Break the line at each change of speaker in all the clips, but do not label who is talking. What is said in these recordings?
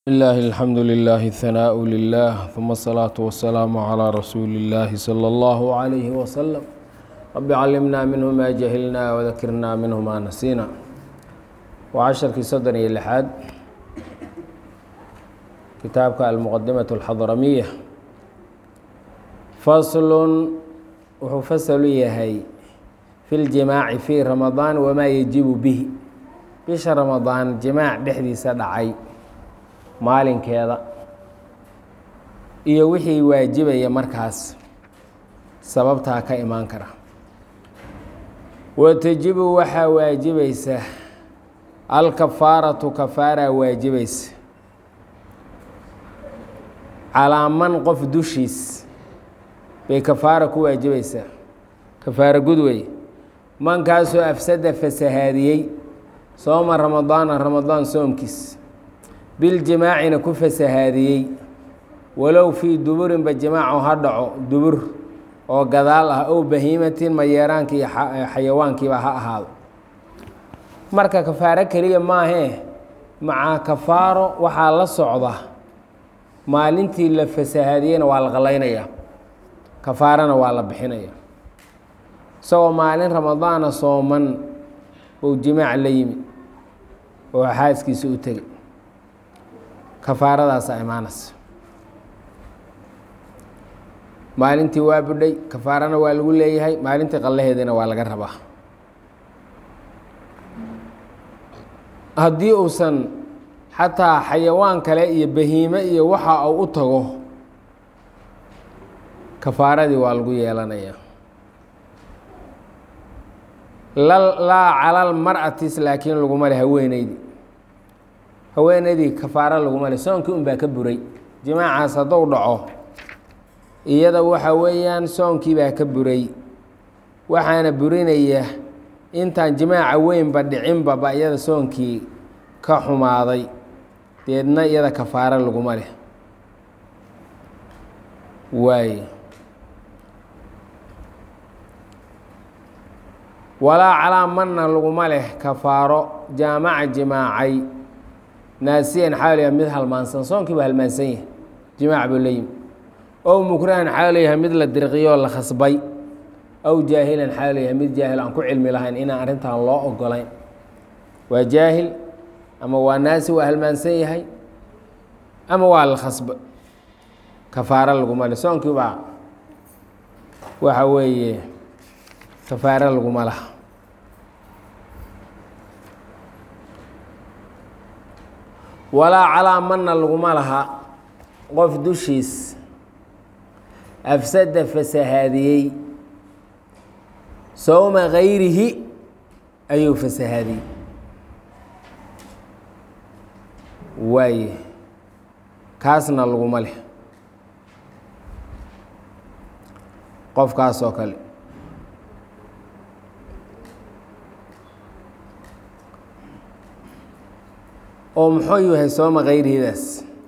لله الحمد لله الثناء لله ثم الصلاة والسلام على رسول الله صلى الله عليه وسلم رب علمنا منه ما جهلنا وذكرنا منه ما نسينا وعشرkii soddon iyo لحaad kitaabka المqدمة الxضرمية فصل wuxuu faslu yahay في الجimاaعi في رamaضان وma يجiب bه bisha رamaضaan جimاaع dhexdiisa dhacay maalinkeeda iyo wixii waajibaya markaas sababtaa ka imaan kara watajibu waxaa waajibaysa alkafaaratu kafaaraa waajibaysa calaa man qof dushiis bay kafaara ku waajibaysaa kafaara gud wey mankaasoo afsada fasahaadiyey sooma ramadaana ramadaan soomkiis biljimaacina ku fasahaadiyey walow fii duburinba jimaacu ha dhaco dubur oo gadaal ah ow bahiimatin mayeeraanka iyo xayawaankiiba ha ahaado marka kafaaro keliya maahee macaa kafaaro waxaa la socda maalintii la fasahaadiyeyna waa la qalaynayaa kafaarana waa la bixinaya isagoo maalin ramadaana sooman ou jimaac la yimid oo xaaskiisa u tegay kafaaradaasa imaanaysa maalintii waa budhay kafaarana waa lagu leeyahay maalintii qallaheedina waa laga rabaa haddii uusan xataa xayawaan kale iyo bahiime iyo waxa uu u tago kafaaradii waa lagu yeelanayaa laa calal mar'atis laakiin laguma le haweeneydii haweeneydii kafaaro laguma le soonkii un baa ka buray jimaacaas hadduu dhaco iyada waxa weeyaan soonkii baa ka buray waxaana burinaya intaan jimaaca weynba dhicinba ba iyada soonkii ka xumaaday deedna iyada kafaaro laguma leh waay walaa calaa manna laguma leh kafaaro jaamaca jimaacay naasiyan xaaliya mid halmaansan soonkii baa halmaansan yahay jimaac buu la yimi ow mukrahan xaaliyahay mid la dirqiyoo la khasbay ow jaahilan xaaliyahay mid jaahil aan ku cilmi lahayn inaan arrintan loo ogolayn waa jaahil ama waa naasi waa halmaansan yahay ama waa la khasba kafaaro laguma leh soonkii baa waxa weeye kafaaro laguma laha walaa calaa manna laguma laha qof dushiis afsada fasahaadiyey sowma gayrihi ayuu fasahaadiyey waaye kaasna laguma leh qofkaas oo kale oo muxuu yahay sooma kayrihidaas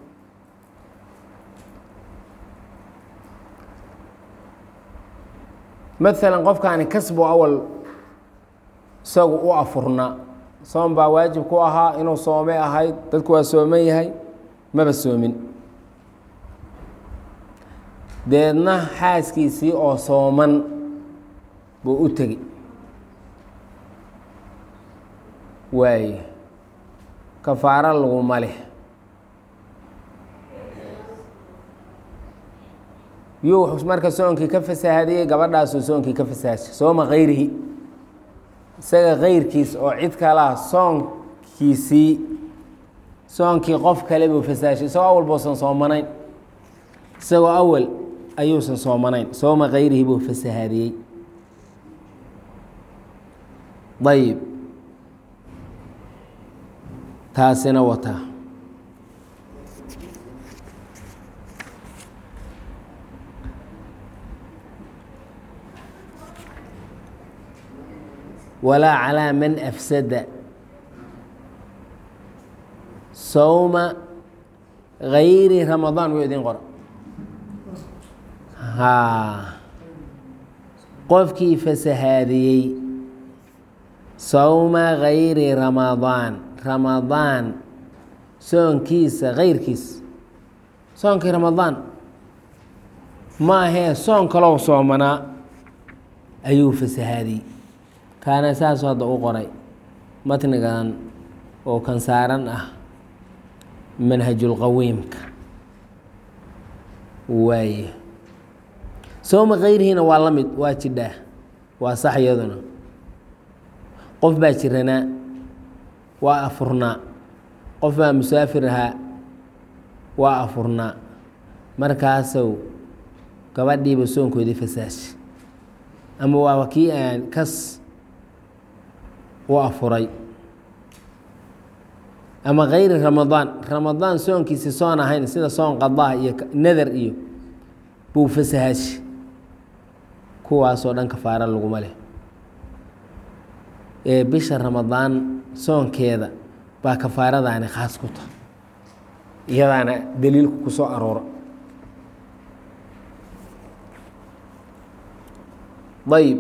maalan qofkaani kasbu awal isagu u afurnaa soom baa waajib ku ahaa inuu soomay ahayd dadku waa sooman yahay maba soomin deedna xaaskiisii oo sooman buu u tegi waaye kafaaro laguma leh yuu marka soonkii ka fasaahadiyey gabadhaasuu soonkii ka fasahadshay sooma kayrihi isaga kayrkiis oo cid kalaa soonkiisii soonkii qof kale buu fasahadshay isagoo awal buusan soomanayn isagoo awal ayuusan soomanayn sooma kayrihi buu fasahaadiyey ayib taasina wataa walaa calaa man afsada sowma gayri ramadaan wuu idin qora haa qofkii fasahaadiyey sowma gayri ramadaan ramadaan soonkiisa kayrkiis soonkii ramadaan ma ahee soon kaloo soomanaa ayuu fasahaadiyey kaana saasuu hadda u qoray matnigan oo kan saaran ah manhajulqawiimka waaye sooma kayrihiina waa la mid waa jidhaa waa sax iyaduna qof baa jiranaa waa afurnaa qof baa musaafir ahaa waa afurnaa markaasow gabadhiiba soonkoodii fasaashi ama waaba kii aan kas u afuray ama kayri ramadaan ramadaan soonkiisi soon ahayn sida soon qadaa iyo nadar iyo buu fasahaashi kuwaasoo dhan kafaaro laguma leh ee bisha ramadaan soonkeeda baa kafaaradaani khaas ku tahay iyadaana daliilku ku soo aroora ayb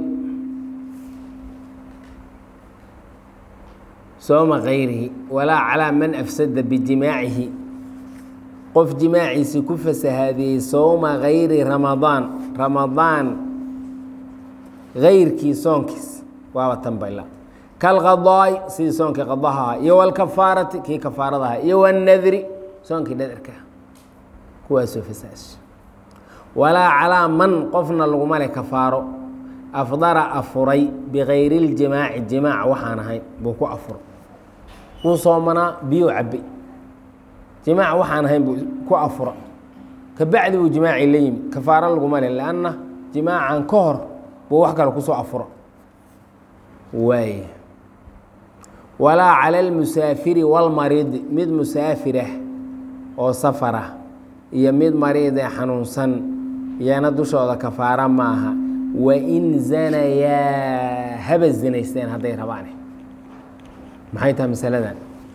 sooma kayrihi walaa calaa man afsada bijimaacihi qof jimaaciisi ku fasahaadiyey sowma kayri ramadaan ramadaan kayrkii soonkiis waaba tanbayla kalqadaa'i sidii soonkii qadaha ahaa iyo walkafaarati kii kafaarada ahaa iyo wannadri soonkii nadarka kuwaasoo fasaash walaa calaa man qofna laguma leh kafaaro afdara afuray bikayri اljimaaci jimaac waxaan ahayn buu ku afuray wuu soomanaa biyuu cabay jimaac waxaan ahayn buu ku afura kabacdi buu jimaacii la yimid kafaaro laguma leh lanna jimaacan ka hor buu wax kale kusoo afura waay walaa cala almusaafiri walmariidi mid musaafirah oo safarah iyo mid mariidee xanuunsan iyana dushooda kafaara maaha wain zanayaa haba zinaysteen hadday rabaane maxay tahay masaladan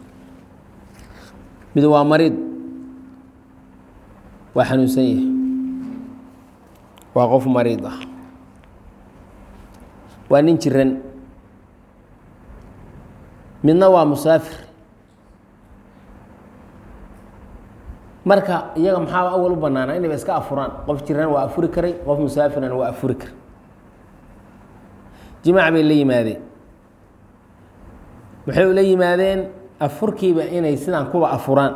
mid waa mariid waa xanuunsan yahay waa qof mariid ah waa nin jiran midna waa musaafir marka iyaga maxaa awal u banaana inayba iska afuraan qof jiran waa afuri karay qof musaafirana waa afuri karay jimaac bay la yimaadeen maxay ula yimaadeen afurkiiba inay sidaan kuba afuraan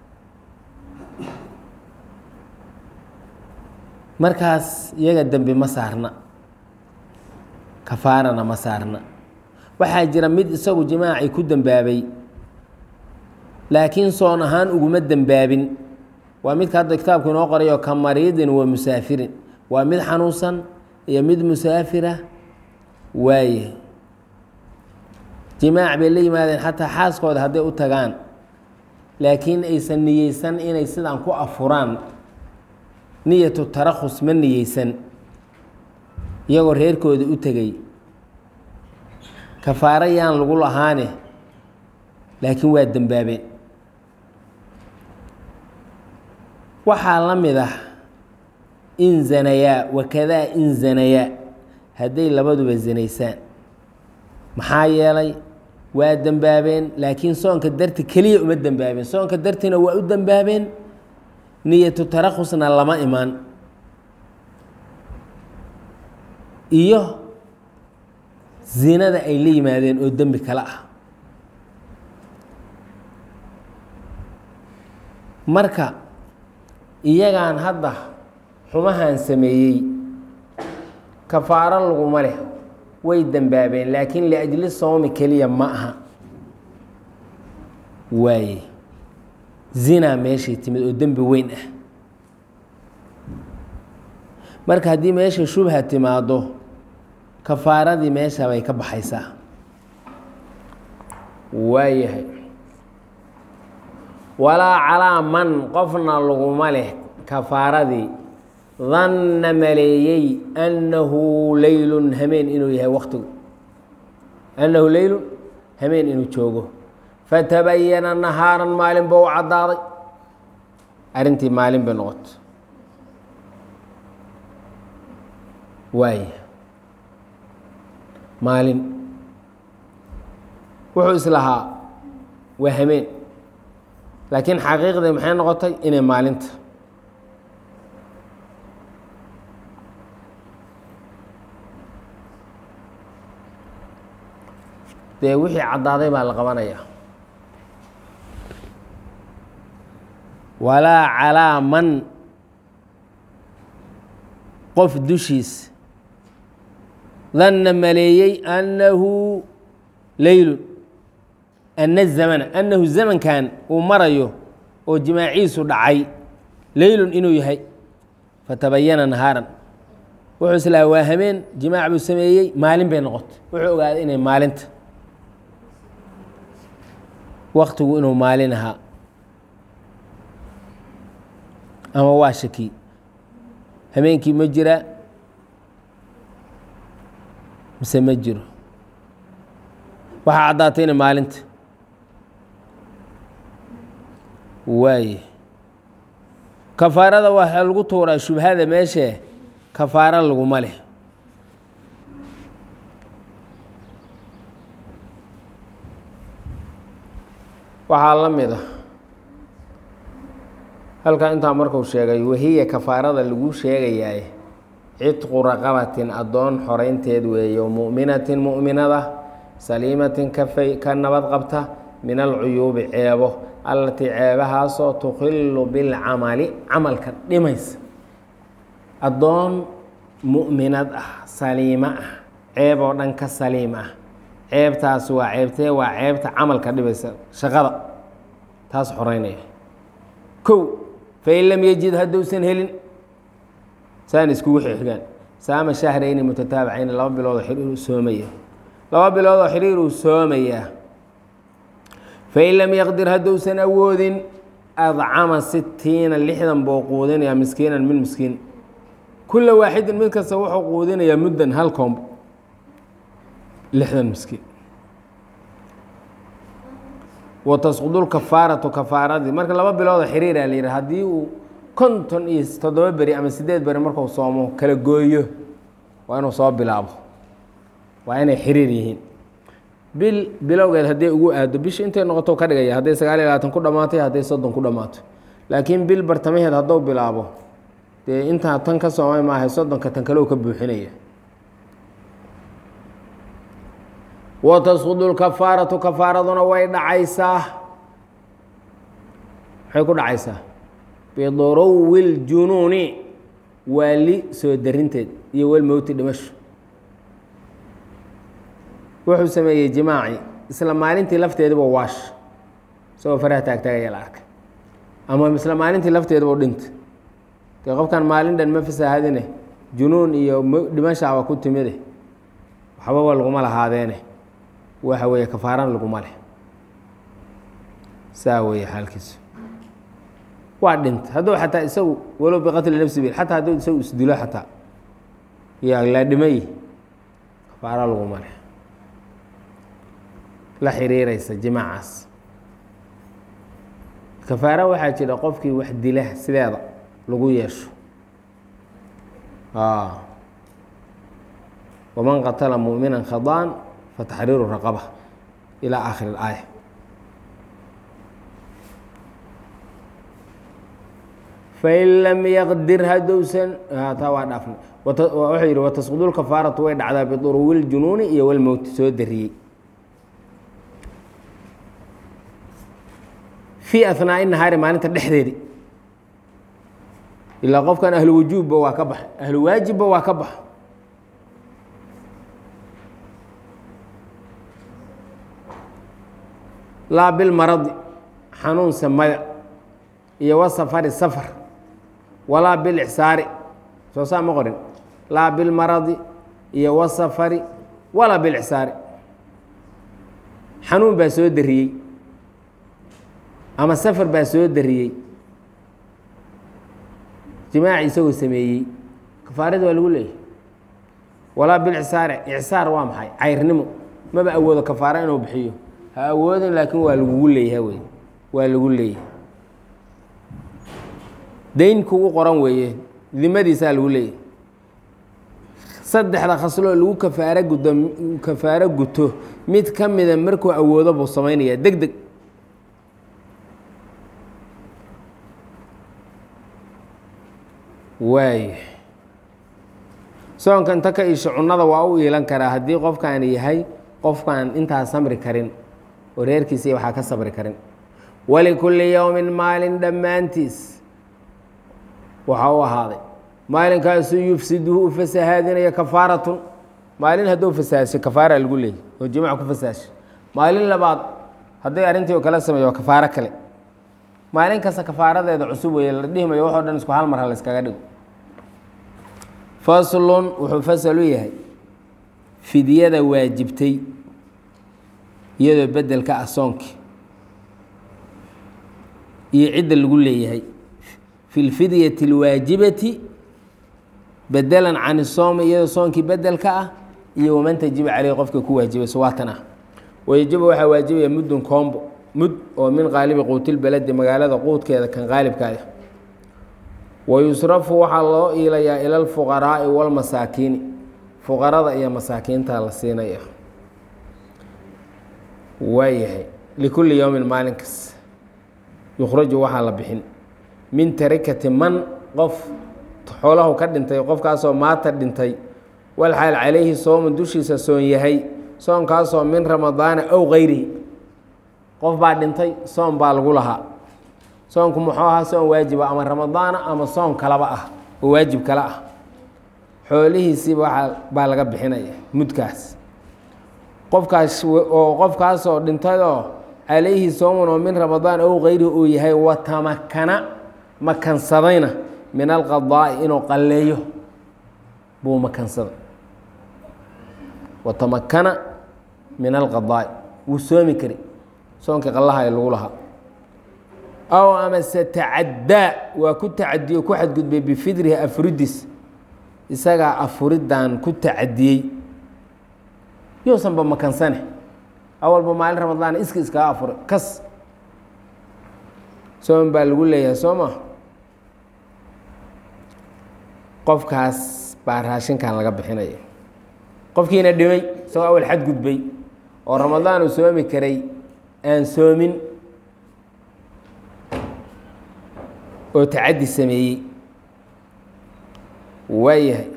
markaas iyaga dembi ma saarna kafaarana ma saarna waxaa jira mid isagu jimaacii ku dembaabay laakiin soon ahaan uguma dembaabin waa midka hadda kitaabku inoo qorayo ka mariidin wa musaafirin waa mid xanuunsan iyo mid musaafira waaye jimaac bay la yimaadeen xataa xaaskooda hadday u tagaan laakiin aysan niyeysan inay sidaan ku afuraan niyatu tarakhus ma niyeysan iyagoo reerkooda u tegay kafaaro yaan lagu lahaane laakiin waa dembaabeen waxaa la mid ah in zanayaa wakadaa in zanayaa hadday labaduba zinaysaan maxaa yeelay waa dembaabeen laakiin soonka darti keliya uma dembaabeen soonka dartina waa u dembaabeen niyatu tarakhusna lama imaan iyo zinada ay la yimaadeen oo dembi kale ah marka iyagaan hadda xumahan sameeyey kafaaro laguma leh way dembaabeen laakiin liajli soomi keliya ma aha waaye zinaa meeshay timid oo dembi weyn ah marka haddii meesha shubha timaado kafaaradii meesha bay ka baxaysaa waayahay walaa calaa man qofna laguma leh kafaaradii danna maleeyey annahu leylun hameen inuu yahay waktigu annahu leylun hameen inuu joogo fatabayana nahaaran maalin ba u caddaaday arrintii maalin bay noqoto waaya maalin wuxuu islahaa waa hameen laakiin xaqiiqdii maxay noqotay inay maalinta dee wixii caddaaday baa la qabanayaa walaa calaa man qof dushiis danna maleeyey annahu leylun ana zamana annahu zamankan uu marayo oo jimaaciisu dhacay leylun inuu yahay fatabayana nahaaran wuxuu islaa waa hameen jimaac buu sameeyey maalin bay noqotay wuxuu ogaaday inay maalinta waktigu inuu maalin ahaa ama waa shaki hameenkii ma jira mise ma jiro waxaa caddaatay inay maalinta waaye kafaarada waxaa lagu tuuraa shubhada meeshee kafaaro laguma leh waxaa la mid a halkaa intaa marku sheegay wahiya kafaarada lagu sheegayaay cidqu raqabatin addoon xoreynteed weeye oo mu'minatin mu'minada saliimatin kafay ka nabad qabta min alcuyuubi ceebo allatii ceebahaasoo tukhilu bilcamali camalka dhimaysa addoon mu'minad ah saliimo ah ceeb oo dhan ka saliim ah ceebtaas waa ceebtee waa ceebta camalka dhibaysa shaqada taas xoreynaya kow fain lam yejid hadduusan helin saan iskugu xigaan saama shahrayni mutataabicayn laba biloodoo xiriir uu soomaya laba biloodoo xiriir uu soomayaa fain lam yaqdir hadduusan awoodin adcama sitiina lixdan buu quudinayaa miskiinan min miskiin kula waaxidin mid kasta wuxuu quudinayaa muddan hal koomb lixdan miskiin watasqudu lkafaaratu kafaaradii marka laba biloodo xiriira la yidhi haddii uu konton iyo toddoba beri ama sideed beri marku soomo kala gooyo waa inuu soo bilaabo waa inay xiriir yihiin bil bilowgeed hadday ugu aado bishi intay noqoto ka dhigaya hadday sagaal iyo labaatan ku dhammaatay hadday soddon ku dhammaato laakiin bil bartamaheed hadduu bilaabo dee intaa tan ka soomay maahay soddonka tan kale u ka buuxinaya watasqudu lkafaaratu kafaaraduna way dhacaysaa maxay ku dhacaysaa biduruwi ljunuuni waali soo darinteed iyo walmowti dhimasho wuxuu sameeyey jimaaci isla maalintii lafteediba waash isagoo faraha taagtaagaya la arkay ama isla maalintii lafteediba dhinta dee qofkan maalin dhan ma fasaahadine junuun iyo dhimashaaba ku timide waxbaba laguma lahaadeene waxa weeye kafaarana laguma leh saa weeye xaalkiisu waa dhintay hadduu xataa isagu walow biqatli nafsi bil xataa hadduu isagu isdilo xataa yaa la dhimay kafaara laguma leh la xiriiraysa jimaacaas kafaara waxaa jira qofkii wax dila sideeda lagu yeesho waman qatala mu'mina khadaan fatxriiru raqaba ilaa aakhiri اlaaya fain lam yaqdir hadduusan taa waa dhaafna wuxuu yidhi watasqudu lkafaaratu way dhacdaa biduruwi ljunuuni iyo walmowti soo dariyey fii ahnaa'i nahaari maalinta dhexdeedi ilaa qofkan ahlu wujuubba waa ka baxa ahlu waajibba waa ka baxa laa bilmaradi xanuun samada iyo wasafari safar walaa bilixsaari soo saa ma qorin laa bilmaradi iyo wasafari walaa bilixsaari xanuun baa soo dariyey ama safar baa soo dariyey jimaaci isagoo sameeyey kafaarada waa lagu leeyahy walaa bilixsaari icsaar waa maxay cayrnimo maba awoodo kafaara inuu bixiyo ha awoodin laakiin waa lagugu leeyaha wey waa lagu leeyahay dayn kugu qoran weeye dimadiisaa lagu leeyahay saddexda khasloo lagu kafaaro gudo kafaaro guto mid ka mida markuu awoodo buu samaynayaa deg deg waay soonka inta ka isho cunada waa u iilan karaa haddii qofkaan yahay qofkaan intaa samri karin oo reerkiisa waxaa ka sabri karin walikulli yowmin maalin dhammaantiis waxaa u ahaaday maalinkaasuu yufsiduhu u fasahaadinaya kafaaratun maalin hadduu fasahadshay kafaara lagu leeyay oo jimac ku fasahadshay maalin labaad hadday arrintii oo kala sameeyo waa kafaaro kale maalin kasta kafaaradeeda cusub weeye la dhihi mayo waxoo dhan isku hal mar ha la iskaga dhigo faslun wuxuu fasal u yahay fidyada waajibtay iyadoo bedelka ah soonkii iyo cidda lagu leeyahay fi lfidyati اlwaajibati bedelan can isoomi iyadoo soonkii bedelka ah iyo waman tajiba caleyh qofka ku waajibayso waatan ah wayajibu waxaa waajibaya muddun koombo mud oo min qaalibi quutilbaladi magaalada quudkeeda kan qaalibkaah wayusrafu waxaa loo iilayaa ila alfuqaraa'i walmasaakiini fuqarada iyo masaakiinta la siinaya waayahay likulli yowmin maalinkas yukhraju waxaa la bixin min tarikati man qof xoolahu ka dhintay qofkaasoo maata dhintay walxaal calayhi soomun dushiisa soon yahay soonkaasoo min ramadaana ow kayrihi qof baa dhintay soon baa lagu lahaa soonku muxuu ahaa soon waajiba ama ramadaana ama soon kalaba ah oo waajib kale ah xoolihiisiiba waaa baa laga bixinaya mudkaas qofkaas oo qofkaasoo dhintayoo calayhi soomun oo min ramadaan ow kayrihi uu yahay watamakana makansadayna min alqadaa'i inuu qalleeyo buu makansaday watamakana min alqadaa'i wuu soomi kari soonkii qallaha ee lagu lahaa aw amase tacaddaa waa ku tacadiyo ku xadgudbay bifidrihi afuridis isagaa afuriddan ku tacadiyey yousanba makansane awalba maalin ramadaan iska iskaga afuray kas soon baa lagu leeyahay soo ma qofkaas baa raashinkan laga bixinaya qofkiina dhimay isagoo awal xadgudbay oo ramadaan uu soomi karay aan soomin oo tacaddi sameeyey waayahay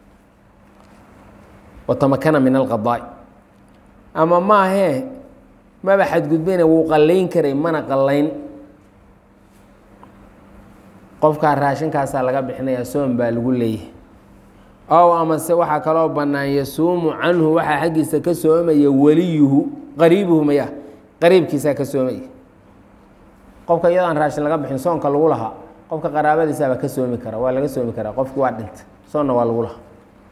watamakana min alqadaa'i ama maahee maba xadgudbayna wuu qallayn karay mana qallayn qofkaa raashinkaasaa laga bixinayaa soon baa lagu leeyahay ow amase waxaa kaloo bannaan yasuumu canhu waxaa xaggiisa ka soomaya weliyuhu qariibuhu maya qariibkiisaa ka soomaya qofka iyadoo aan raashin laga bixin soonka lagu lahaa qofka qaraabadiisaabaa ka soomi kara waa laga soomi karaa qofki waa dhintay soonna waa lagu lahaa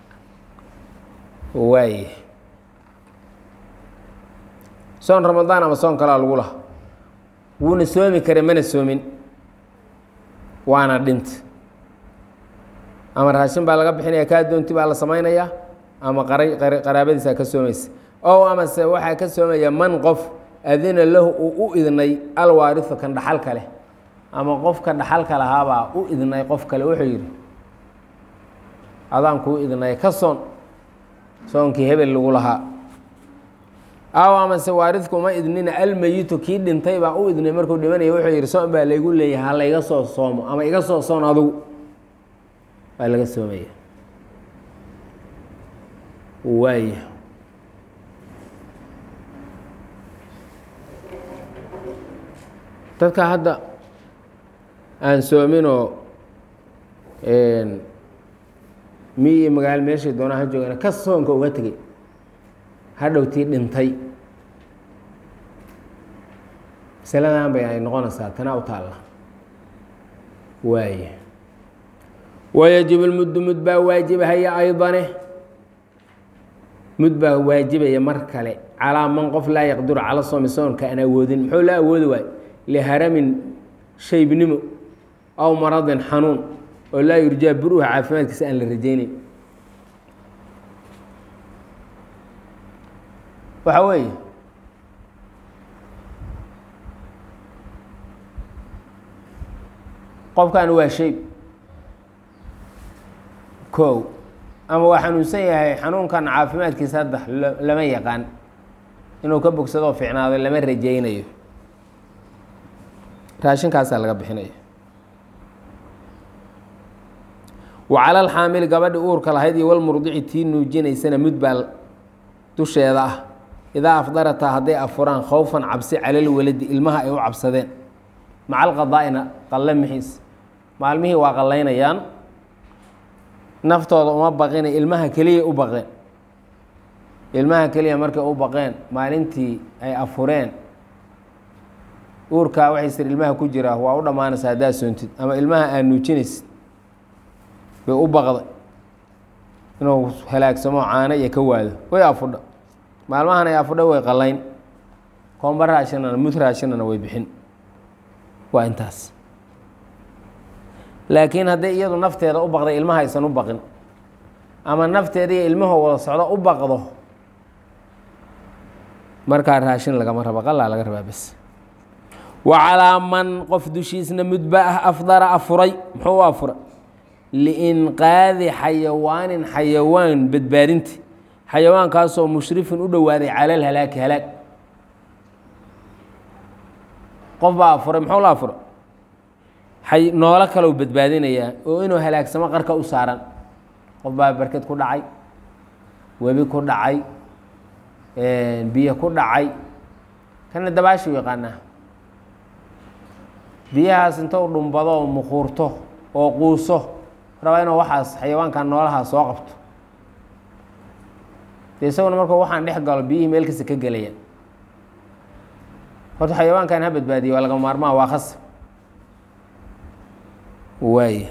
waaye soon ramadaan ama soon kalaa lagu lahaa wuuna soomi karay mana soomin waana dhinta ama raashin baa laga bixinaya kaa doonti baa la samaynayaa ama qaraabadiisaa ka soomaysa ow amase waxaa ka soomaya man qof adina lahu uu u idnay alwaariu kan dhaxalka leh ama qofka dhaxalka lahaabaa u idnay qof kale wuxuu yidhi adaan kuu idnay ka soon soonkii hebel lagu lahaa aw amase waaridku uma idnina almeyitu kii dhintay baa u idnay markuu dhimanaya wuxuu yidhi soon baa laygu leeyahay ha layga soo soomo ama iga soo soon adugu waa laga soomaya waaya dadka hadda aan soominoo mi iyo magaalo meeshay doonaa ha joogana ka soonka uga tegey hadhowtii dhintay masaladan bay ay noqonaysaa tanaa u taalla waaya wayajib lmuddu mud baa waajibahaya aydane mud baa waajibaya mar kale calaa man qof laa yaqdiru cala soomi soonka aan awoodin muxuu la awoodi waay liharamin shaybnimo aw maradin xanuun oo laa yurjaa buruha caafimaadkiisa aan la rajaynayn waxa weeye qofkan waa shayb kow ama waa xanuunsan yahay xanuunkan caafimaadkiisa hadda lama yaqaan inuu ka bogsadoo fiicnaado lama rajaynayo raashinkaasaa laga bixinaya wa cala alxaamili gabadhi uurka lahayd iyo walmurdici tii nuujinaysana mud baa dusheeda ah idaa afdarataa hadday afuraan khowfan cabsi calal waladi ilmaha ay u cabsadeen maca alqadaa'ina qalle mixiis maalmihii waa qallaynayaan naftooda uma baqina ilmaha keliya u baqeen ilmaha keliya markay u baqeen maalintii ay afureen uurkaa waxay sir ilmaha ku jiraa waa u dhammaanaysa haddaad soontid ama ilmaha aad nuujinaysid bay u baqday inuu halaagsamo caano iyo ka waado way afudha maalmahan ay afudha way qallayn koomba raashinana mud raashinana way bixin waa intaas laakiin hadday iyadu nafteeda u baqday ilmaha aysan u baqin ama nafteeda iyo ilmahoo wada socdo u baqdo markaa raashin lagama rabo qalaa laga rabaa bes wa calaa man qof dushiisna mudba ah afdara afuray muxuu u afuray liinqaadi xayawaanin xayawaan badbaadinti xayawaankaasoo mushrifin u dhowaaday cala alhalaaki halaag qof baa afuray muxuu la afuray ay noolo kaleu badbaadinayaa oo inuu halaagsamo qarka u saaran qof baa barked ku dhacay webi ku dhacay biyo ku dhacay kana dabaashu yaqaanaa biyahaas inta u dhumbado oo mukuurto oo quuso rabaa inuu waxaas xayawaankan noolahaa soo qabto de isaguna markuu waxaan dhex galo biyihii meel kasta ka gelayaan horta xayawaankan ha badbaadiye waa laga maarmaa waa khasab waaya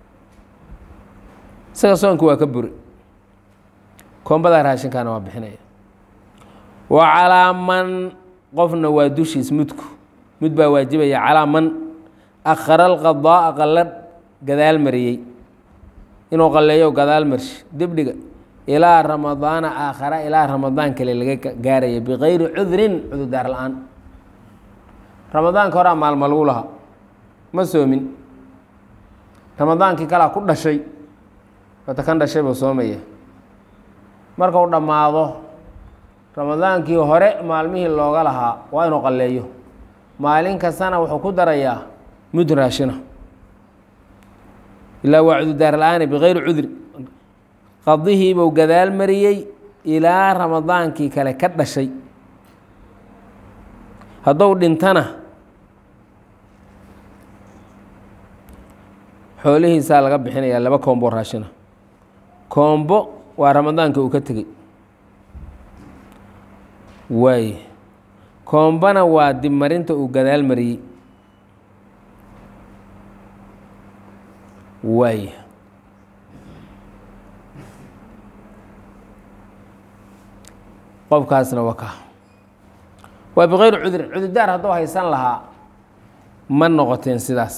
isaga soonka waa ka buri koombadaa raashinkaana waa bixinaya wa calaa man qofna waa dushiis mudku mud baa waajibaya calaa man akhara alqadaa'a qalla gadaal mariyey inuu qalleeyo gadaal marshi dibdhiga ilaa ramadaana aakhara ilaa ramadaan kale laga gaaraya bikayri cudrin cudurdaar la-aan ramadaanka horaa maalma lagu lahaa ma soomin ramadaankii kalaa ku dhashay wata kan dhashay buu soomaya markau dhammaado ramadaankii hore maalmihii looga lahaa waa inuu qalleeyo maalin kastana wuxuu ku darayaa mud raashina ilaa waa cudurdaar la-aane bikayri cudri qadihiibuu gadaal mariyey ilaa ramadaankii kale ka dhashay hadduu dhintana xoolihiisaa laga bixinayaa laba koombo raashina koombo waa ramadaanka uu ka tegey waay koombana waa dibmarinta uu gadaal mariyey waay qofkaasna waa ka waa bikayri cudrin cudurdaar hadduu haysan lahaa ma noqoteen sidaas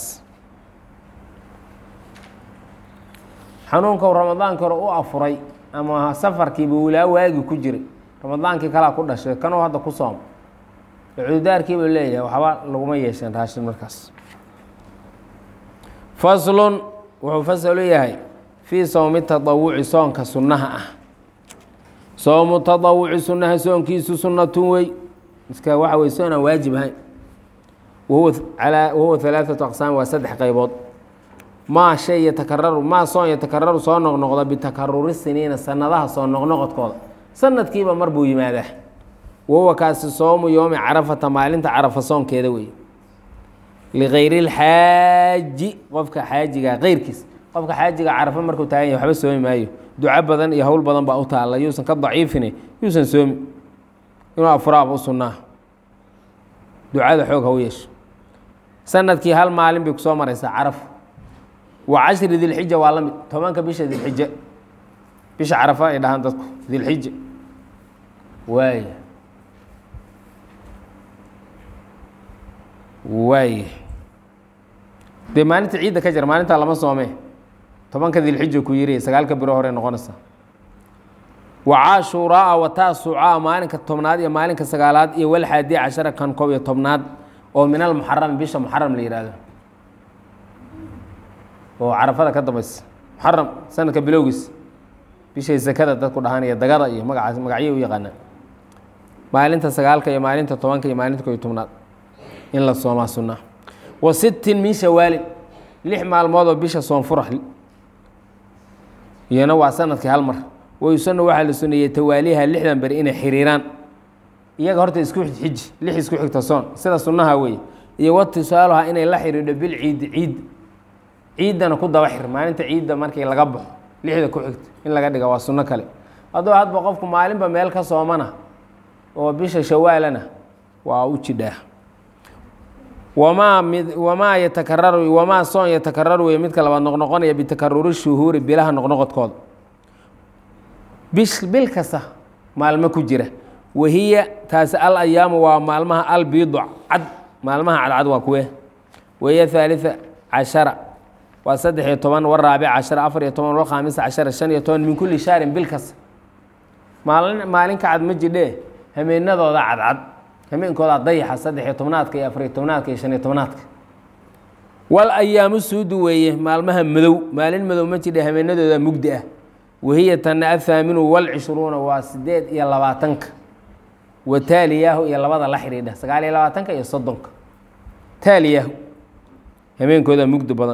xanuunka ramadaanka hore u afuray ama safarkiiba wilaa waagi ku jiray ramadaankii kalaa ku dhashay kanuu hadda ku soom cudurdaarkiiba leeyahay waxba laguma yeesheen raashin markaas faslun wuxuu fasalu yahay fii sowmi tadawuci soonka sunnaha ah soomu tadawuci sunnaha soonkiisu sunnatun wey iska waxa wey soon aan waajib ahayn wahuwa alaa wahuwa halaaثatu aqsaam waa saddex qaybood maa shay yatakararu maa soon yatakararu soo noqnoqda bitakaruri siniina sanadaha soo noqnoqodkooda sanadkiiba mar buu yimaadaa wahuwa kaasi soomu yoomi carafata maalinta carafa soonkeeda wey ligayri اlxaaji qofka xaajiga keyrkiis qofka xaajiga carafa markuu taagan yahy waxba soomi maayo duco badan iyo howl badan baa u taalla yuusan ka daciifine yuusan soomi inuu afuraaba u sunnaa ducada xoog ha u yeesho sanadkii hal maalin bay kusoo maraysaa carafa wa cashri dilxija waa la mid tobanka bisha dilxija bisha carafa ay dhahaan dadku dilxija waay waay dee maalinta ciidda ka jir maalintaa lama soome tobanka dilxija ku yiri sagaalka biro hore noqonaysa wa caashuuraa wa taasucaa maalinka tobnaad iyo maalinka sagaalaad iyo walxaadi cashara kan koob iyo tobnaad oo min almuxarami bisha muxaram la yihahdo oo carafada ka dambaysa muxaram sanadka bilowgiis bishay sakada dadku dhahaan iyo dagada iyo magacaas magacyo u yaqaanaa maalinta sagaalka iyo maalinta tobanka iyo maalinta koob iyo tobnaad in la soomaa sunnaa wa sittin min shawaalin lix maalmood oo bisha soonfura iyana waa sanadkii hal mar wayusanu waxaa la suneeyey tawaaliha lixdan beri inay xiriiraan iyaga horta isku xiji lix isku xigta soon sida sunnaha weeye iyo watisaaluha inay la xidhiidho bilciidi ciid ciiddana ku daba xir maalinta ciidda markii laga baxo lixda ku xigta in laga dhiga waa sunno kale hadduu hadba qofku maalinba meel ka soomana oo bisha shawaalana waa u jidhaa wamaa mid wamaa yatakararu wamaa soon yatakararu wey midka labaad noqnoqonaya bitakaruri shuhuuri bilaha noqnoqodkooda bish bil kasta maalmo ku jira wahiya taasi al ayaamu waa maalmaha albiidu cad maalmaha cadcad waa kuwe wahiya haaliثa cashara waa saddex iyo toban waraabic cashara afar iyo toban walkhaamisa cashara shan iyo toban min kulli shaarin bil kasta maalin maalin ka cad ma jidhee hameenadooda cadcad hameenkooda dayaxa saddex iyo tobnaadka iyo afar iyo tobnaadka iyo shan iyo tobnaadka wal ayaamu suudu weeye maalmaha madow maalin madow ma jidhe hameenadooda mugdi ah wahiya tana athaaminu walcishruuna waa sideed iyo labaatanka wa taaliyaahu iyo labada la xidhiidha sagaal iyo labaatanka iyo soddonka taaliyaahu hameenkooda mugdi badan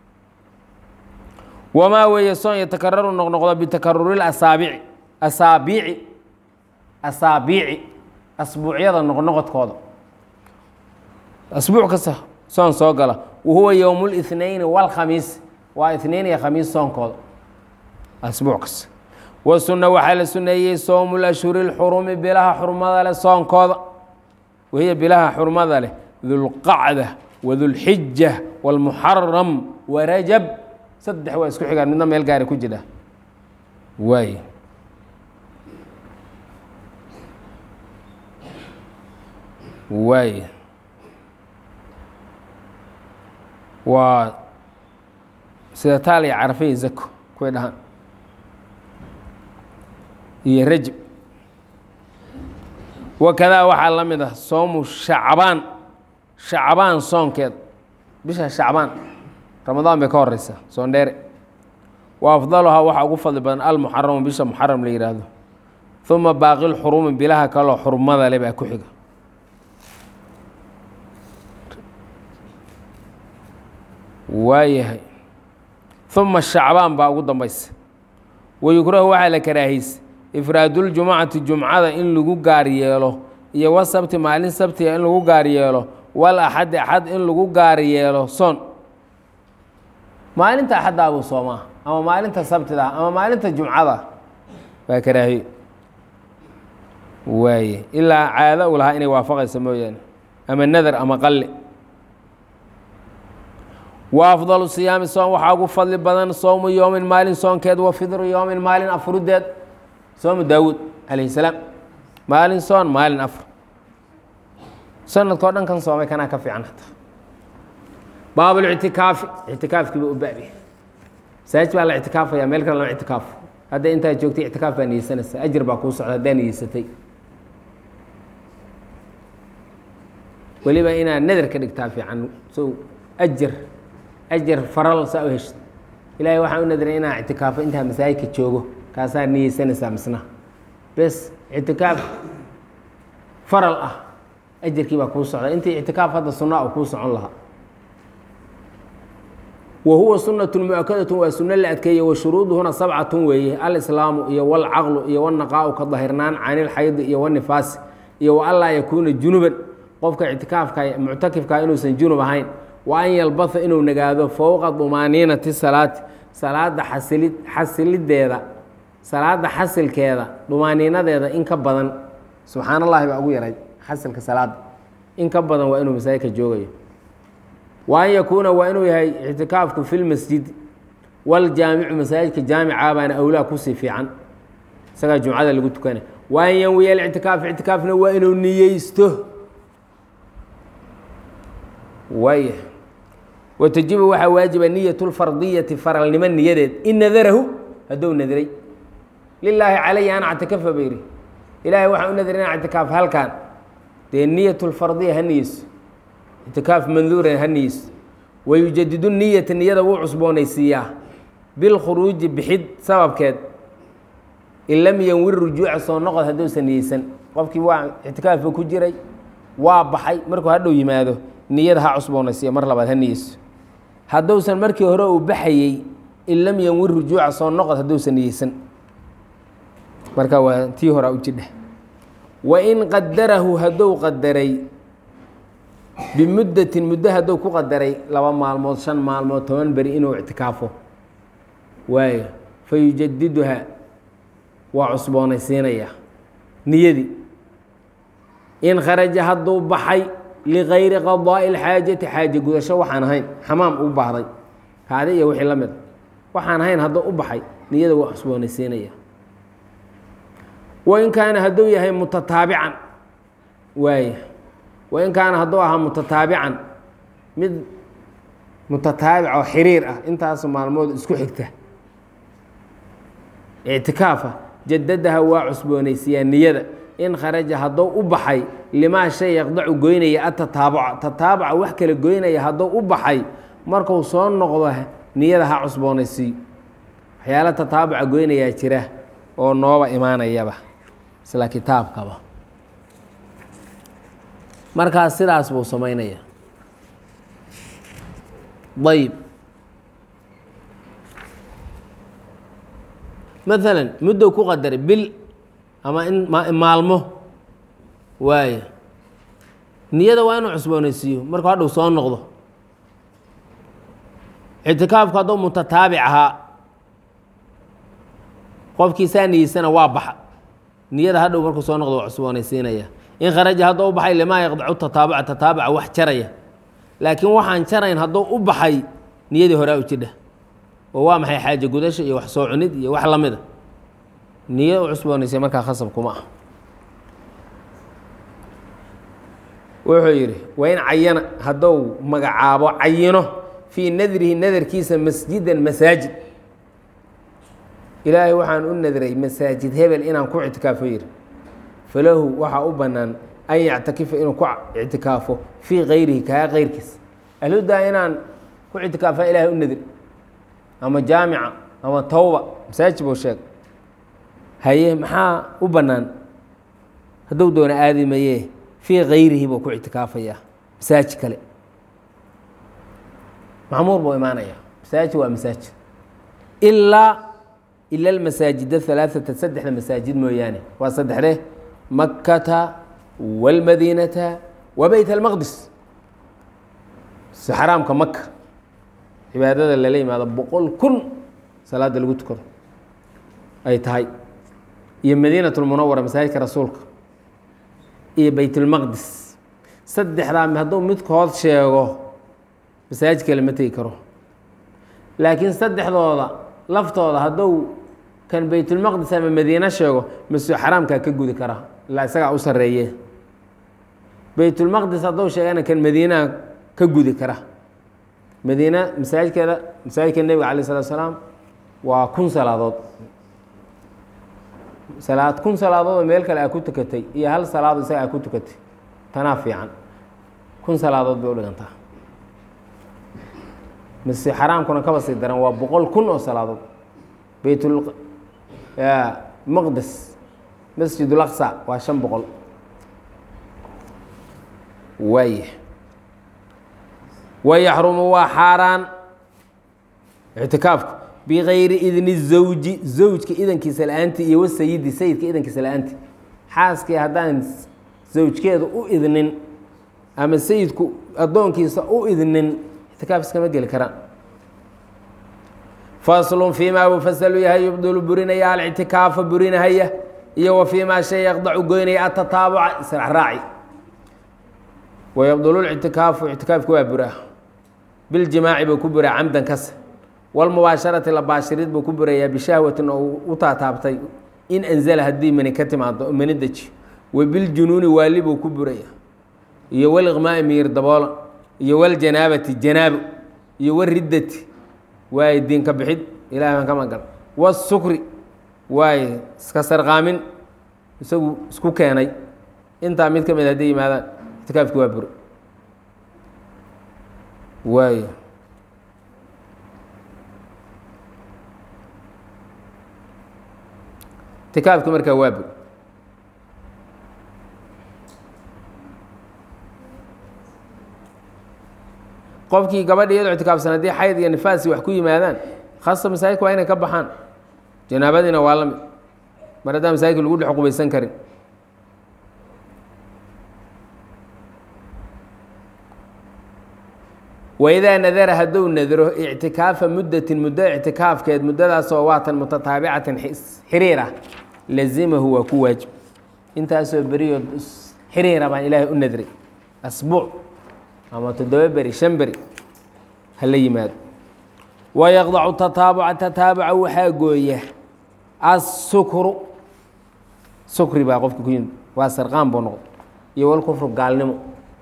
wamaa weeye soon yatakararu noqnoqdo bitakaruri asaabici asaabiici asaabiici asbuucyada noqnoqodkooda asbuuc kasta soon soo gala wahuwa yowm اlithnayni wاlkhamiis waa itnain iyo khamiis soonkooda asbuuc kasta wasuna waxaa la suneeyey sowmu lashhuri اlxurumi bilaha xurmada leh soonkooda wahiya bilaha xurmada leh dulqacda wadulxija wاlmuxaram warajab saddex waa isku xigaan midna meel gaari ku jira waay waay waa sida taal iyo carafe iyo zako kuway dhahaan iyo rajab wakadaa waxaa la mid ah soomu shacbaan shacbaan soonkeed bisha shacbaan ramadaan bay ka horeysaa soon dheere wa afdaluhaa waxaa ugu fadli badan almuxaramu bisha muxaram la yihaahdo uma baaqi lxurumi bilaha kaloo xurmada le baa ku xiga waayahay uma shacbaan baa ugu dambaysa wayukrahu waxaa la karaahiysa ifraaduljumcati jumcada in lagu gaar yeelo iyo wasabti maalin sabtiga in lagu gaar yeelo wal axadi axad in lagu gaar yeelo soon maalinta axaddaa buu soomaa ama maalinta sabtida ama maalinta jumcada waa karaahiyo waaye ilaa caado u lahaa inay waafaqaysa mooyaane ama nadar ama qalle wa afdalu siyaami soom waxaa ugu fadli badan sowmu yowmin maalin soonkeed wa fidru yowmin maalin afrudeed soomu daawuud calayhi salaam maalin soon maalin afr sanadkao dhan kan soomay kanaa ka fiican hataa baablictikaafi ictikaafkiiba u baabi masaajid baa la ictikaafaya meel kale lama ictikaafo hadda intaad joogtay ictikaaf baa niyeysanaysa ajir baa kuu socda haddaa niyeysatay weliba inaad nadar ka dhigtaa fiican so ajar ajar faral saa u heshid ilaahay waxaan u nadaray inaa ictikaafo intaa masaajidka joogo kaasaa niyeysanaysaa misna bes ictikaaf faral ah ajarkii baa kuu socda intii ictikaaf hadda sunaa u kuu socon lahaa wa huwa sunaة muakadaة waa suno la adkeeye wa shuruuduhuna sabcatun weeye alislaamu iyo wاlcaqlu iyo wاnaqaau ka dahirnaan can ilxaydi iyo wاnifaasi iyo wa anlaa yakuuna junuban qofka ictikaafka muctakifka inuusan junub ahayn wa an yalbaha inuu nagaado fowqa dumaaniinati salaati salaada xasilid xasilideeda salaada xasilkeeda dumaaniinadeeda in ka badan subxaan allahi baa ugu yaray xasilka salaada in ka badan waa inuu masaajidka joogayo wa an yakuuna waa inuu yahay ictikaafku fi lmasjid wاljaamicu masaajidka jaamica baana awlaa kusii fiican isagaa jumcada lagu tukana wa an yanwiya alictikaaf ictikaafna waa inuu niyeysto waaya watajibu waxaa waajiba niyat lfardiyati faralnimo niyadeed in nadarahu hadduu nadray lilaahi calaya an actikafa bayri ilaahay waxaa u nadray in ictikaaf halkan dee niyat lfardiya ha niyeyso ictikaaf manduuran ha niyeyso wayujadidu niyata niyada wuu cusboonaysiiyaa bilkhuruuji bixid sababkeed in lam yanwir rujuuca soo noqod hadduusan niyeysan qofkii waa ictikaafba ku jiray waa baxay markuu hadhow yimaado niyada ha cusboonaysiiya mar labaad ha niyeyso hadduusan markii hore uu baxayey in lam yanwin rujuuca soo noqod hadduusan niyeysan marka waa tii horaa u jidha wain qadarahu hadduu qadaray bimuddatin muddo hadduu ku qadaray laba maalmood shan maalmood toban beri inuu ictikaafo waayo fa yujadiduha waa cusboonaysiinaya niyadii in kharaja hadduu baxay ligayri qadaa'i اlxaajati xaaje gudasho waxaan ahayn xamaam u baahday kaadi iyo wixii la mid waxaan ahayn hadduu u baxay niyada waa cusboonaysiinaya wain kaana hadduu yahay mutataabican waaya wain kaana hadduu ahaa mutataabican mid mutataabic oo xiriir ah intaas maalmood isku xigta ictikaafa jadadaha waa cusboonaysiyaa niyada in kharaja hadduu u baxay limaa shay yaqdacu goynaya atataabuca tataabuca wax kala goynaya hadduu u baxay marku soo noqdo niyada ha cusboonaysiiyo waxyaala tataabuca goynayaa jira oo nooba imaanayaba isla kitaabkaba markaas sidaas buu samaynaya ayb maalan muddow ku qadaray bil ama in maalmo waayo niyada waa inuu cusboonaysiiyo markuu hadhow soo noqdo ictikaafku hadduu mutataabic ahaa qofkii saa niyeysana waa baxa niyada hadhow markuu soo noqdo waa cusboonaysiinaya in kharaja hadduu u baxay limaa yaqdacu tataabuca tataabuca wax jaraya laakiin waxaan jarayn hadduu u baxay niyadii horaa u jidha oo waa maxay xaaje gudasha iyo wax soo cunid iyo wax la mida niya u cusboonaysay markaa khasab kuma ah wuxuu yidhi waa in cayana hadduu magacaabo cayino fii nadrihi nadarkiisa masjidan masaajid ilaahay waxaan u nadray masaajid hebel inaan ku ictikaafo yidhi falahu waxaa u bannaan an yactakifa inuu ku ictikaafo fii kayrihi kaa keyrkiis alhudaa inaan ku ictikaafa ilaahay u nadri ama jaamica ama tawba masaajid buu sheeg haye maxaa u bannaan hadduu doona aadi mayee fii kayrihi buu ku ictikaafayaa masaajid kale macmuur buu imaanaya masaajid waa masaajid ilaa ila almasaajid ahalaaثata saddexda masaajid mooyaane waa saddexde makkata wاlmadiinata wa beyt almaqdis xaraamka maka cibaadada lala yimaado boqol kun salaada lagu tukado ay tahay iyo madiinaة اlmunawara masaajidka rasuulka iyo beyt اlmaqdis saddexdaa hadduu midkood sheego masaajid kale ma tegi karo laakiin saddexdooda laftooda hadduu kan beytulmaqdis ama madiine sheego masjid xaraamkaa ka gudi kara ilaa isagaa u sareeye beytulmaqdis hadduu sheegana kan madiinaha ka gudi kara madiina masaajidkeeda masaajidka nebiga alay salatu salaam waa kun salaadood salaad kun salaadoodoo meel kale aa ku tukatay iyo hal salaado isaga aa ku tukatay tanaa fiican kun salaadood bay u dhigantaa masjid xaraamkuna kaba sii daran waa boqol kun oo salaadood beytul maqdes masjid ulaqsa waa shan boqol waaya wayaxrumu waa xaaraan ictikaafku bigayri idni zawji zawjka idankiisa la-aanti iyo wasayidi sayidka idankiisa la-aanti xaaskii haddaan zawjkeeda u idnin ama sayidku addoonkiisa u idnin ictikaaf iskama geli karaan faslun fii maa wafaslu yahay yubdulu burinaya alictikaafa burinahaya iyo wa fii maa shay yaqdacu goynaya atataabuca israacraaci wayabdulu lictikaafu ictikaafku waa buraa biljimaaci buu ku buraa camdan kasa walmubaasharati la baashirid buu ku burayaa bishahwatin oo u taataabtay in anzala haddii mani ka timaado oo mani deji wa biljunuuni waali buu ku buraya iyo waliqmaai miyir daboola iyo waljanaabati janaabo iyo wariddati waaye diinka bixid ilahay baan ka magal wasukri waaye iska sarqaamin isagu isku keenay intaa mid ka mid hadday yimaadaan ictikaafki waa buro waayo ictikaafki markaa waa bur qofkii gabadha iyadoo ictikaafsan haddii xayd iyo nifaasi wax ku yimaadaan khasa masaajidka waa inay ka baxaan janaabadiina waa la mid mar haddaan masaajidka lagu dhex qubaysan karin waidaa nadara hadduu nadro ictikaafa muddatin muddo ictikaafkeed muddadaasoo waatan mutataabicatin xiriir ah lazimahu waa ku waajib intaasoo beriyo xiriira baan ilaahay u nadray asbuuc ama toddoba beri shan beri hala yimaado wayaqdacu tataabuca tataabuca waxaa gooya assukru sukri baa qofka ku yimid waa sarqaan buu noqday iyo walkufru gaalnimo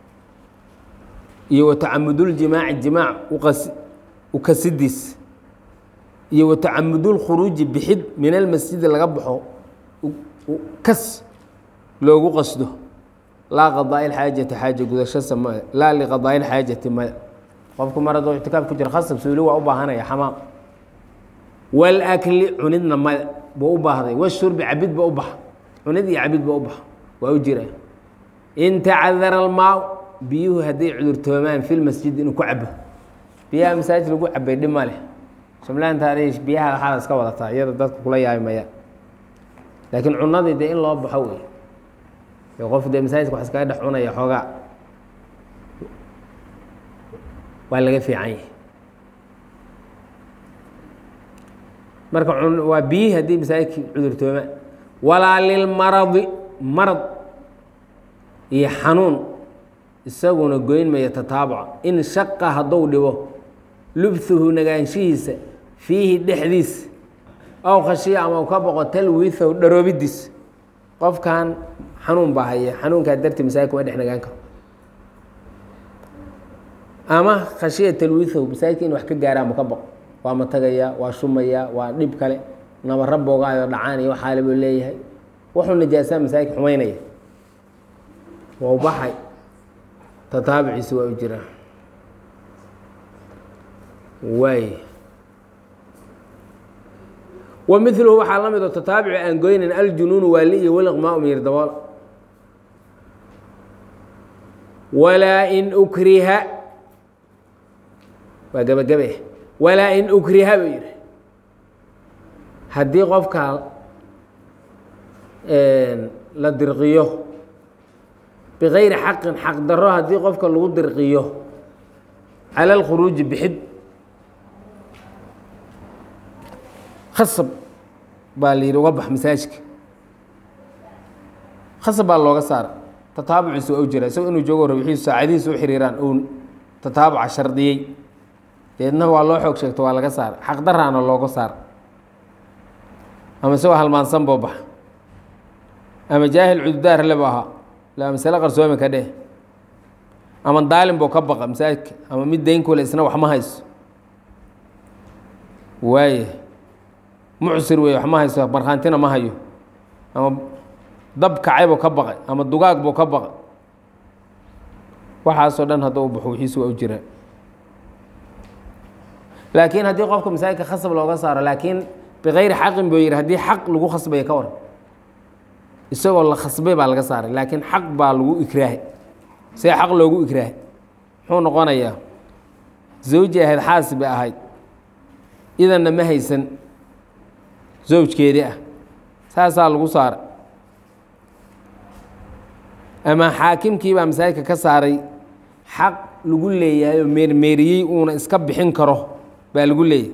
iyo watacamuduljimaaci jimaac uqas ukasidiis iyo watacamudulkhuruuji bixid min almasjidi laga baxo kas loogu qasdo laa qadaa'i lxaajati xaaja gudashasa maya laa liqadaa'i lxaajati maya qofku mar hadduu ictikaaf ku jiro khasab suuli waa u baahanaya xamaam walakli cunidna maya buu u baahday washurbi cabid ba u baxa cunid iyo cabid ba u baxa waa u jira in tacadara almaa biyuhu hadday cudurtoomaan fi lmasjid inuu ku cabo biyaha masaajid lagu cabay dhib ma leh shamlaanta arish biyaha waxaad iska wadataa iyada dadka kula yaabi maya laakiin cunadii dee in loo baxo wey ee qof dee masaajidka wax iskaga dhex cunaya xoogaa waa laga fiican yahay marka waa biyihii haddii masaajidki cudurtoomaan walaa lilmaradi marad iyo xanuun isaguna goyn maya tataabuca in shaqa hadduu dhibo lubhuhu nagaanshihiisa fiihi dhexdiisa ow khashiya ama u ka boqo talwiithahu dharoobidiis qofkan xanuun baa haya xanuunkaa dartii masaajidka waa dhex nagaan karo ama khashiya talwiithahu masaajidka in wax ka gaara ama ka boqo waa matagaya waa shumaya waa dhib kale nabara boogaayo dhacaan iyo waxaale buu leeyahay wuxuu najaasaa masaajidka xumaynaya waa u baxay tataabiciisi waa u jiraa waay wa miluhu waxaa la mid oo tataabici aan goynayn aljunuunu waali iyo waliqmaa umyir dabool walaa in ukriha waa gebagabe walaa in ukriha buu yihi haddii qofka la dirqiyo bikayri xaqin xaq daro haddii qofka lagu dirqiyo cala alkhuruuji bixid khasab baa la yidhi uga bax masaajidka khasab baa looga saara tataabuciisa waa u jira isagoo inuu joogo rabixiisu saacadihiisa u xiriiraan uu tataabuca shardiyey deedna waa loo xoog sheegto waa laga saara xaq daraana looga saara ama isagoo halmaansan boo baxa ama jaahil cududaar lebo ahaa la masale qarsoomi ka dheh ama daalin buu ka baqa masaajidka ama mid dayn kule isna wax ma hayso waaye mucsir wey wax ma hayso markhaantina ma hayo ama dab kacay buu ka baqay ama dugaag buu ka baqay waxaasoo dhan hadduu baxo wixiisu waa u jiraa laakiin haddii qofka masaajidka khasab looga saaro laakiin bikayri xaqin buu yihi haddii xaq lagu khasbaya ka waran isagoo la khasbay baa laga saaray laakiin xaq baa lagu ikraahay see xaq loogu ikraahay muxuu noqonayaa zawji ahayd xaasi bay ahayd idanna ma haysan zawjkeedii ah saasaa lagu saaray ama xaakimkii baa masaajidka ka saaray xaq lagu leeyahay oo meermeeriyey uuna iska bixin karo baa lagu leeyahay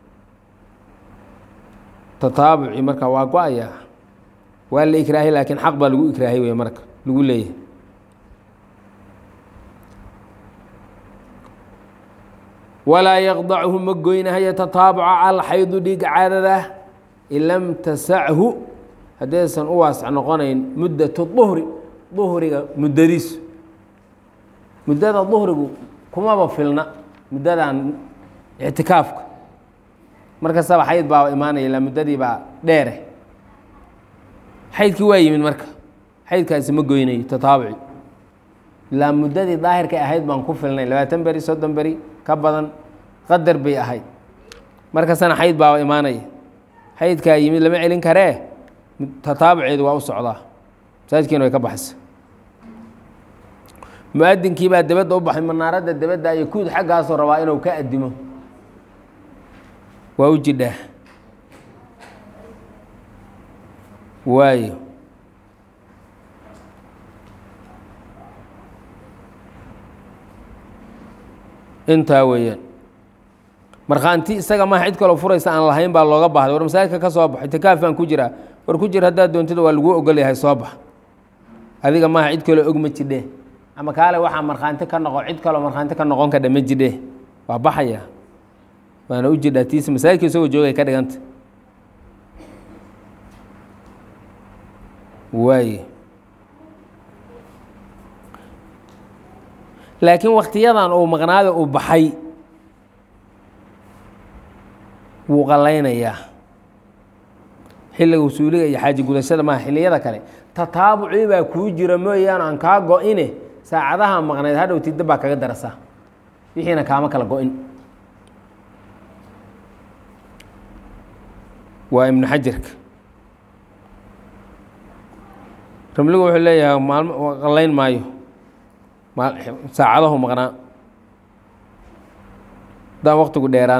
tataabucii marka waa go-ayaa waa la ikraahay laakiin xaq baa lagu ikraahay wey marka lagu leeyahay walaa yaqdachu ma goynahayo tataabuca alxaydu dhiiga caadada in lam tasachu haddaysan u waasac noqonayn muddatu duhri duhriga muddadiisu muddada duhrigu kumaba filna muddadan ictikaafka markastaba xayd baa imaanaya ilaa muddadii baa dheere xaydkii waa yimid marka xaydkaasi ma goynayo tataabuci ilaa muddadii daahirkay ahayd baan ku filnay labaatan beri soddon beri ka badan qadar bay ahayd markastana xayd baaba imaanaya xaydkaa yimid lama celin karee tataabuceedu waa u socdaa masaajkiina way ka baxaysa mu-adinkii baa dabadda u baxay manaaradda dabadda iyo kuud xaggaasoo rabaa inuu ka adimo waa u jidhaa waayo intaa weeyaan markhaanti isaga maha cid kaloo furaysa aan lahayn baa looga baahday war masaajidka ka soo bax itikaafaan ku jiraa war ku jir haddaad doontida waa laguu ogol yahay soo bax adiga maaha cid kaloo og ma jidhe ama kaale waxaa markhaanti ka noqo cid kaloo markhaanti ka noqon kadha ma jidhe waa baxaya waana u jidhaa tiisa masaajidka isagoo joogay ka dhiganta waaye laakiin waktiyadan uu maqnaada uu baxay wuu qallaynayaa xilliga usuuliga iyo xaaji gudashada maaha xilliyada kale tataabucii baa kuu jira mooyaane aan kaa go-ine saacadaha maqnayd hadhow tidda baa kaga darasa wixiina kaama kala go-in waa ibnu xajarka ramligu wuxuu leeyahay maalmo qallayn maayo saacadahu maqnaa haddaan waktigu dheeraan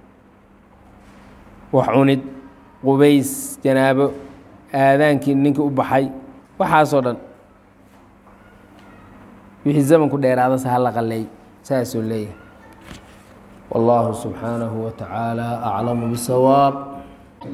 wax cunid qubays janaabo aadaankii ninkii u baxay waxaasoo dhan wixii zamanku dheeraadase hala qaleey saasuu leeyahay wallaahu subxaanahu wa tacaala aclamu bisawaab